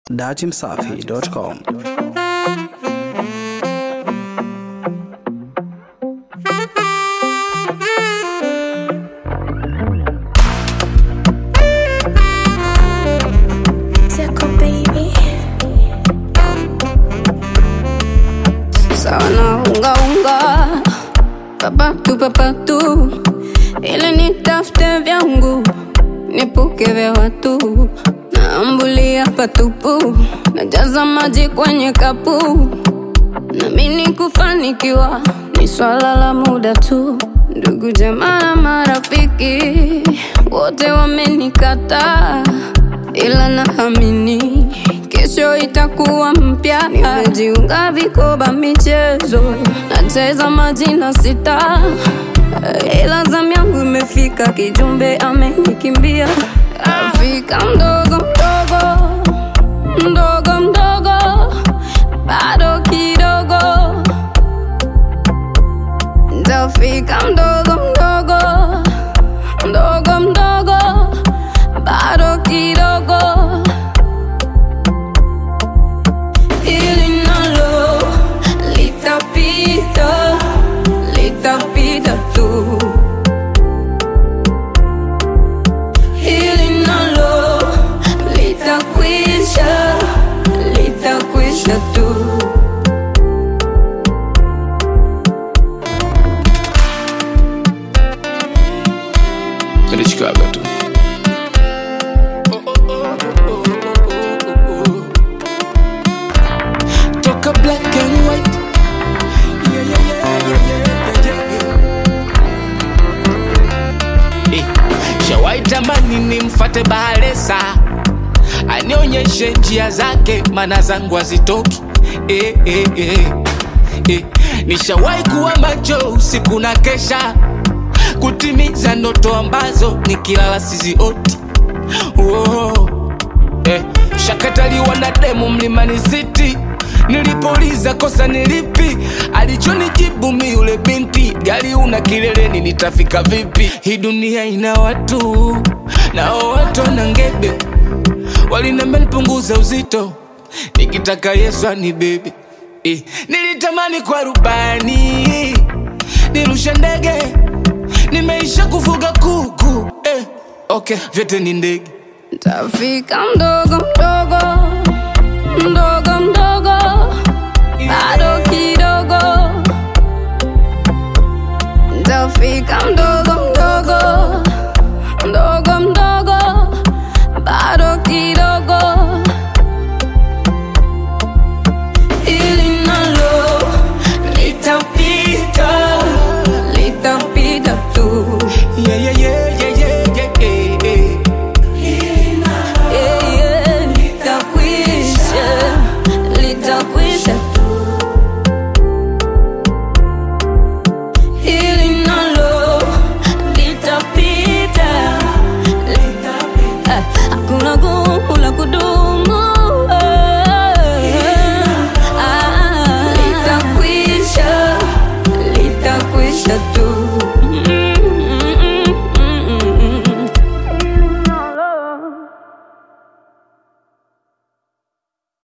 datimsafi.com. Tickle baby. Sawa na unga unga, papatu papatu, ili nitafute vyangu nipuke vya watu, naambulia patupu, najaza maji kwenye kapu, namini kufanikiwa ni swala la muda tu. Ndugu jamaa na marafiki wote wamenikataa, ila naamini kesho itakuwa mpya. Nimejiunga vikoba michezo, nacheza majina sita, ila zamu yangu imefika, kijumbe amenikimbia. Afrika mdogo mdogo mdogo mdogo, bado kidogo Tafika mdogo mdogo mdogo mdogo, bado kidogo. Hili nalo litapita, litapita tu. Hili nalo litakwisha, litakwisha tu. Twende Chicago tu. Toka black and white. Yeah, yeah, yeah, yeah, yeah, yeah, yeah. Eh, Shawai tamani nimfate Bahresa anionyeshe njia zake, mana zangu hazitoki eh, eh, eh. Eh, nishawahi kuwa macho usiku na kesha kutimiza ndoto ambazo nikilala sizioti. Oh, eh, shakataliwa na demu mlimani city nilipouliza kosa nilipi alichonijibu mi yule binti gari una kileleni nitafika vipi hii dunia ina watu nao watu na ngebe walinambia nipunguza uzito nikitaka yesu anibebe eh, nilitamani kwa rubani nirushe ndege nimeisha kufuga kuku eh, okay vyote ni ndege Tafika mdogo mdogo